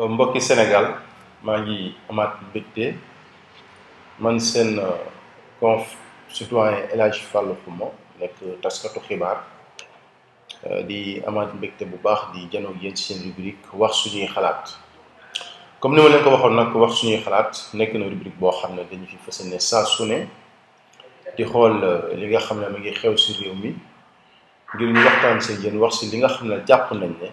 mbokki Sénégal maa ngi amaat mbégte man seen conf citoyen El Hadj Fallou Xuma nekk taskatu xibaar di amaat mbégte bu baax di janoog yéen ci seen rubrique wax suñuy xalaat comme ni ma leen ko waxoon nag wax suñuy xalaat nekk na rubrique boo xam ne dañu fi fas ne saa su ne di xool li nga xam ne ma ngi xew si réew mi ngir ñu waxtaan si yéen wax si li nga xam ne jàpp nañ ne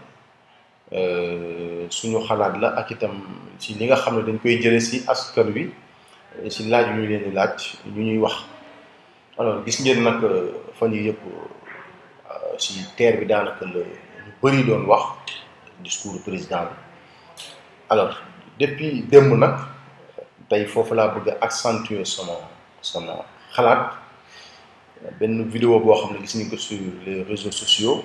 suñu xalaat la ak itam ci li nga xam ne dañ koy jële si askan wi si laaj yu ñu leen di laaj ñu ñuy wax alors gis ngeen nag fan yi yëpp si terre bi daanaka la ñu bëri doon wax discours président bi alors depuis démb nag tey foofu laa bëgg a accentuer sama sama xalaat benn vidéo boo xam ne gis nañ ko sur les réseaux sociaux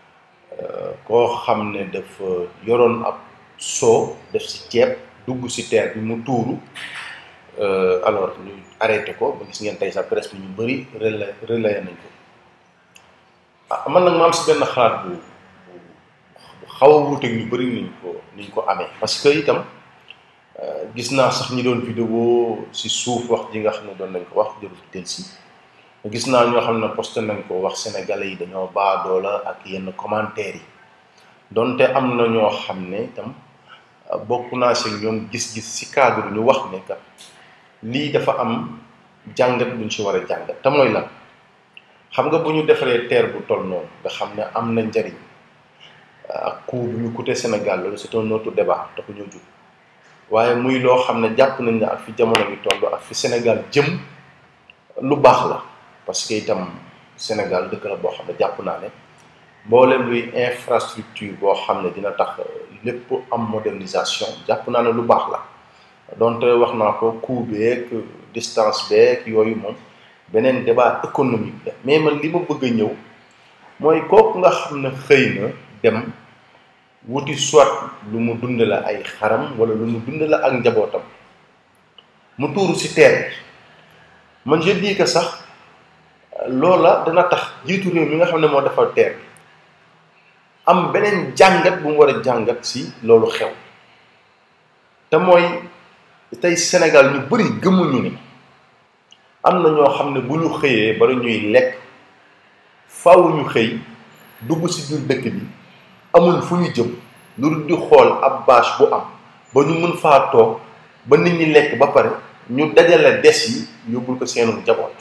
koo xam ne dafa yoroon ab soo def si ceeb dugg si terre bi mu tuuru alors ñu arrêté ko ba gis ngeen tey sa presse bi ñu bëri relay relayé nañ ko ah man nag ma am si benn xalaat bu bu xaw a wuuteeg ñu bëri niñ ko niñ ko amee parce que itam gis naa sax ñi doon vidéo si suuf wax ji nga xam ne doon nañ ko wax jërul tel si gis naa ñoo xam ne posté nañ ko wax sénégalais yi dañoo baadoo la ak yenn commentaires yi donte am na ñoo xam ne itam bokk naa si ñoom gis-gis si cadre ñu wax ne kat lii dafa am jàngat buñ si war a jàngat te mooy lan xam nga bu ñu defaree terre bu toll noonu nga xam ne am na njariñ ak coût bu ñu coûté Sénégal loolu c'est un autre débat te ko ñoo jug waaye muy loo xam ne jàpp nañ ne ak fi jamono bi toll ak fi Sénégal jëm lu baax la parce que itam Sénégal dëkk la boo xam ne jàpp naa ne mboolem luy infrastructure boo xam ne dina tax lépp am modernisation jàpp naa ne lu baax la donte wax naa ko coût beeg distance beeg yooyu moom beneen débat économique la mais man li ma bëgg a ñëw mooy kooku nga xam ne xëy na dem wuti soit lu mu dund la ay xaram wala lu mu dund la ak njabootam mu tuuru ci terre bi man je dis que sax loola dana tax jiitu réew mi nga xam ne moo defal terre bi am beneen jàngat bu mu war a jàngat ci loolu xew te mooy tey Sénégal ñu bari gëmuñu ni am na ñoo xam ne bu ñu xëyee bala ñuy lekk faaw ñu xëy dugg ci biir dëkk bi amuñ fu ñu jëm lu di xool ab bâche bu am ba ñu mën faa toog ba nit ñi lekk ba pare ñu dajale des yi yóbbul ko seenu njaboot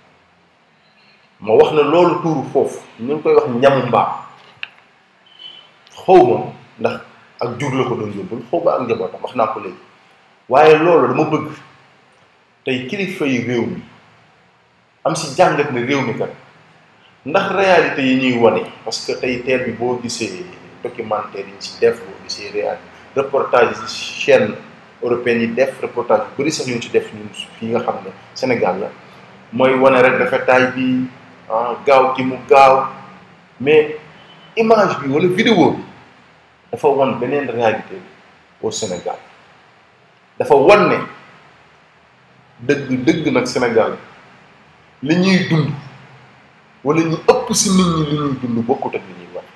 ma wax ne loolu tuuru foofu ñu ngi koy wax ñamu mbaam xawma ndax ak jur la ko doon yóbbul xaw ma ak njabootam wax naa ko léegi waaye loolu dama bëgg tey kilifa yi réew mi am si jàngat ne réew mi kat ndax réalité yi ñuy wane parce que tey teer bi boo gisee documentaire yi ñu si def boo gisee réal reportage yi chaîne européenne yi def reportage yu bëri sax ñu ci def ñun fii nga xam ne Sénégal la mooy wane rek rafetaay bi gaaw ki mu gaaw mais image bi wala vidéo bi dafa wan beneen réalité au Sénégal dafa wan ne dëgg dëgg nag Sénégal li ñuy dund wala ñu ëpp si nit ñi li ñuy dund bokkut ak li ñuy wax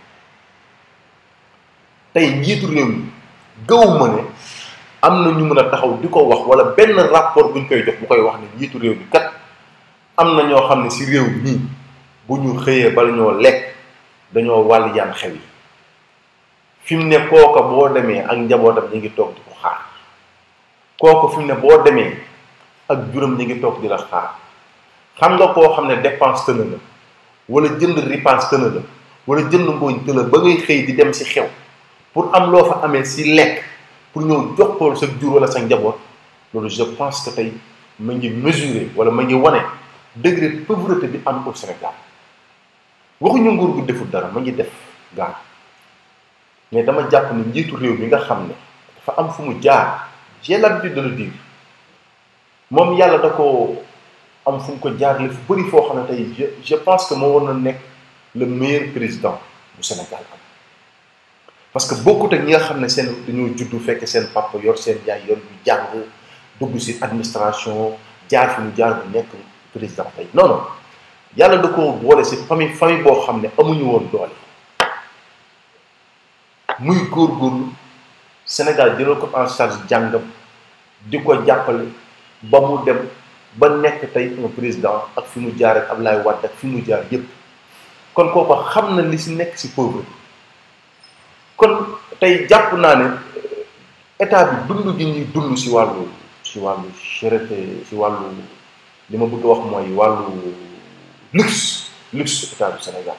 tey njiitu réew mi gëw ma ne am na ñu mën a taxaw di ko wax wala benn rapport bu ñu koy jox bu koy wax ne njiitu réew mi kat am na ñoo xam ne si réew mi bu ñu xëyee bala ñoo lekk dañoo wàll yaan xew yi fi mu ne kooka boo demee ak njabootam ñu ngi toog di ko xaar kooka fi mu ne boo demee ak juróom ñu ngi toog di la xaar xam nga koo xam ne dépense tëna la wala jënd ripaas tëna la wala jënd ngooñ tëla ba ngay xëy di dem si xew pour am loo fa amee si lekk pour ñëw jox ko sa jur wala sa njaboot loolu je pense que tey ma ngi mesurer wala ma ngi wane degré pauvreté bi am au Sénégal waxuñu nguur gu deful dara ma ngi def gaa mais dama jàpp ne njiitu réew mi nga xam ne dafa am fu mu jaar j'ai l'habitude de le dire moom yàlla da ko am fu mu ko jaarale fu bëri foo xam ne tey je je pense que moo war na nekk le meilleur président bu Sénégal am parce que bokkut ak ñi nga xam ne seen dañoo juddu fekk seen papa yor seen yaay yor bu jàng dugg ci administration jaar fi mu jaar bu nekk président tey non non yàlla da ko boole ci famille famille boo xam ne amuñu woon doole muy góorgóorlu Sénégal jëlal ko en charge jàngam di ko jàppale ba mu dem ba nekk tey un président ak fi mu jaar ak Ablaye Wade ak fi mu jaar yépp kon kooku xam na li si nekk si pauvre kon tey jàpp naa ne état bi dund gi ñuy dund si wàllu si wàllu cherté si wàllu li ma bëgg a wax mooy wàllu luxe luxe état du Sénégal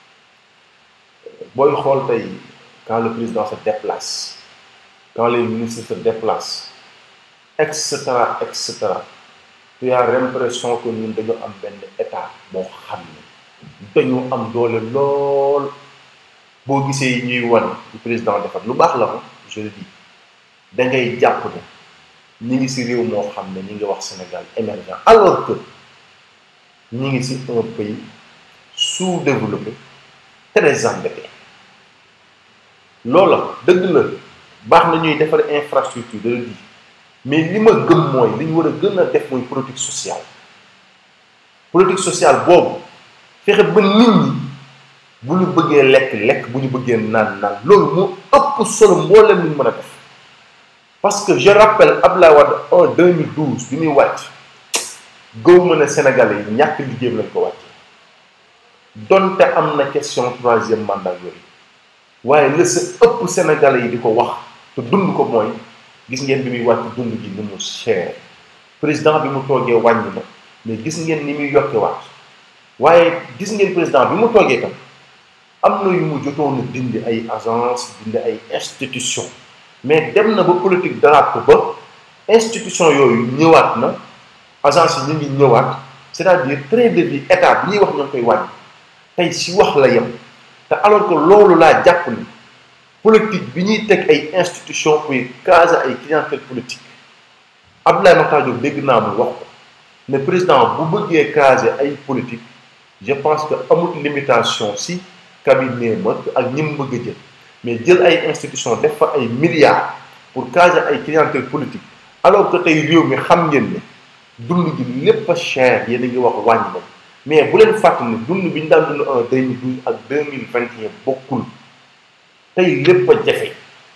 booy xool tey quand le président se déplace quand les ministres se déplacent et cetera et cetera tu as l'impression que ñun dañoo am benn état boo xam ne dañoo am doole lool boo gisee ñuy wan lu président defar lu baax la ma je le dis da ngay jàpp ne ñi ngi ci réew moo xam ne ñi ngi wax Sénégal émergent alors que ñi ngi ci un pays sous-développé très endetté loola dëgg la baax na ñuy defar infrastructure de di mais li ma gëm mooy li ñu war a gën a def mooy politique sociale politique sociale boobu fexe ba nit ñi bu ñu bëggee lekk lekk bu ñu bëggee naan naan loolu moo ëpp solo mboolem li ñu mën a def parce que je rappelle Abdoulaye Wade en 2012 bi muy wàcc gëw ma ne Sénégalais yi ñàkk liggéeyam lañ ko wàcc donte am na question troisième mandat yooyu waaye la sa ëpp Sénégalais yi di ko wax te dund ko mooy gis ngeen bi muy wàcc dund gi ni mu cher président bi mu toogee wàññi na mais gis ngeen ni muy yokke waat waaye gis ngeen président bi mu toogee tam am na yu mu jotoon a dindi ay agence dindi ay institution mais dem na ba politique daraat ko ba institution yooyu ñëwaat na agence yi ñu ngi ñëwaat c'est-à-dire train de vie état bi ñuy wax ñoo koy wàññi tey si wax la yem te alors que loolu laa jàpp ni politique bi ñuy teg ay institution pour caser ay clientèle politique Abdoulaye Makhtar Diop dégg naa mu wax ko ne président bu bëggee caser ay politique je pense que amut limitation si cabinet ma ak ñi mu bëgg a jël mais jël ay institution def fa ay milliards pour caser ay clientèle politique alors que tey réew mi xam ngeen ne dund gi lépp a cher yéen a ngi wax wàññi na mais bu leen fàttali ne dund bi ñu daan dund en 2012 ak 2021 bokkul tey lépp a jafe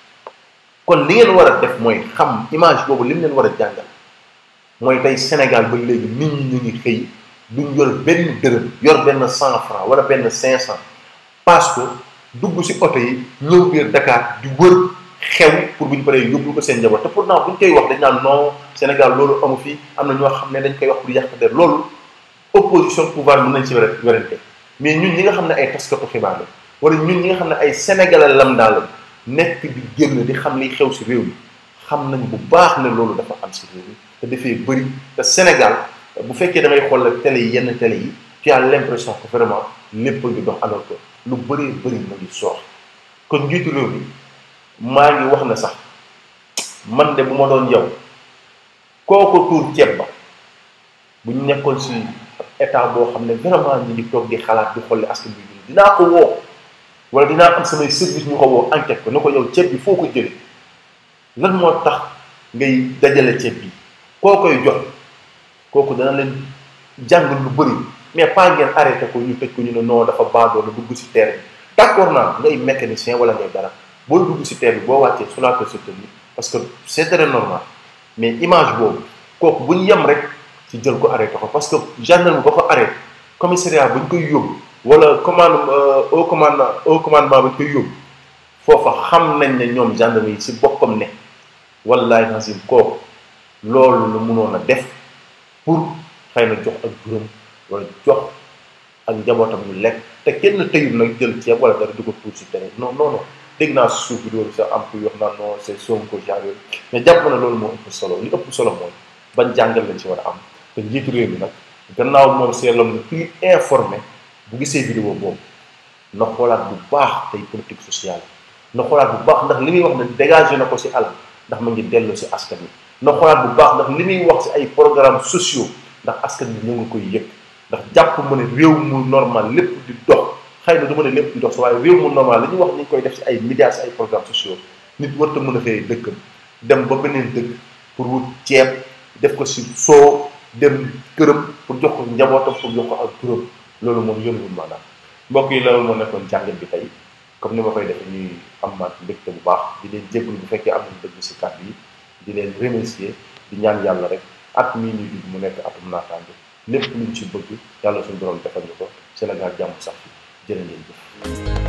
kon li ngeen war a def mooy xam image boobu li mu leen war a jàngal mooy tey Sénégal ba léegi nit ñi ñu ngi xëy duñ yor benn dërëm yor benn cent franc wala benn cinq cent parce que dugg ci oto yi ñëw biir Dakar di wër xew pour bu ñu paree yóbbu ko seen njaboot te pourtant bu ñu koy wax dañ naan non Sénégal loolu amu fi am na ñoo xam ne dañ koy wax pour yàq der loolu opposition pouvoir mën nañ ci werante mais ñun ñi nga xam ne ay taskatu xibaar la wala ñun ñi nga xam ne ay sénégalais lambda la nekk di génn di xam liy xew ci réew mi xam nañ bu baax ne loolu dafa am ci réew mi te dafay bëri te Sénégal bu fekkee da ngay xool télé yi yenn télé yi tu as l'impression que vraiment lépp ngi dox alors que lu bëree bëri mu ngi soox kon njiitu réew mi maa ngi wax na sax man de bu ma doon yow kooko tuur ceeb ba bu ñu nekkoon ci état boo xam ne vraiment ñu ngi toog di xalaat di xolli askan bi dinaa ko woo wala dinaa am samay service ñu ko woo enquête ko ne ko yow ceeb bi foo ko jëlee lan moo tax ngay dajale ceeb bi koo koy jox kooku dana leen jàngal lu bëri mais pas ngeen arrêté ko ñu tëj ko ñu ne non dafa baadoo la dugg ci terre bi d'accord naa ngay mécanicien wala ngay dara boo dugg ci terre bi boo wàccee soulager sa tenue parce que c'est très normal mais image boobu kooku bu ñu yem rek ci jël ko arrêté ko parce que gendarme ba ko arrêté commissariat bu ñu koy yóbbu wala commande au commande au commandement ba ñu koy yóbbu foofa xam nañ ne ñoom gendarme yi ci boppam ne wallahi nasim kooku loolu la mënoon a def pour xëy na jox ak juróom wala jox ak njabootam ñu lekk te kenn tëyul nag jël ceeb wala dara di ko tuur si tere non non non dégg naa suuf bi loolu sax am ku wax naan non c'est Sonko genre yooyu mais jàpp na loolu moo ëpp solo li ëpp solo mooy ban jàngal lañ si war a am te njiitu réew mi nag gannaaw moom c'est l'homme le plus informé bu gisee vidéo boobu na xoolaat bu baax tey politique sociale na xoolaat bu baax ndax li muy wax ne dégagé na ko si alal ndax ma ngi dellu si askan wi na xoolaat bu baax ndax li muy wax si ay programmes sociaux ndax askan bi ñu ngi koy yëg ndax jàpp ma ne réew mu normal lépp di dox xëy na du ma ne lépp di dox waaye réew mu normal li ñuy wax ni ñu koy def si ay médias si ay programmes sociaux nit warta mën a xëyee dëkkam dem ba beneen dëkk pour wut ceeb def ko si soo dem këram pour jox ko njabootam pour jox ko ak turam loolu moom yënguwul maanaam mbokk yi loolu moo nekkoon jàngat bi tey comme ni ma koy defee ñuy amaat mbégte bu baax di leen jégalu bu fekkee am nañ dëgg si kàddu yi di leen remercier di ñaan yàlla rek at mii ñu dugg mu nekk atum naataange lépp luñ ci bëgg yàlla suñu borom defal ñu ko Sénégal jàmm sax fi jërë ngeen jëf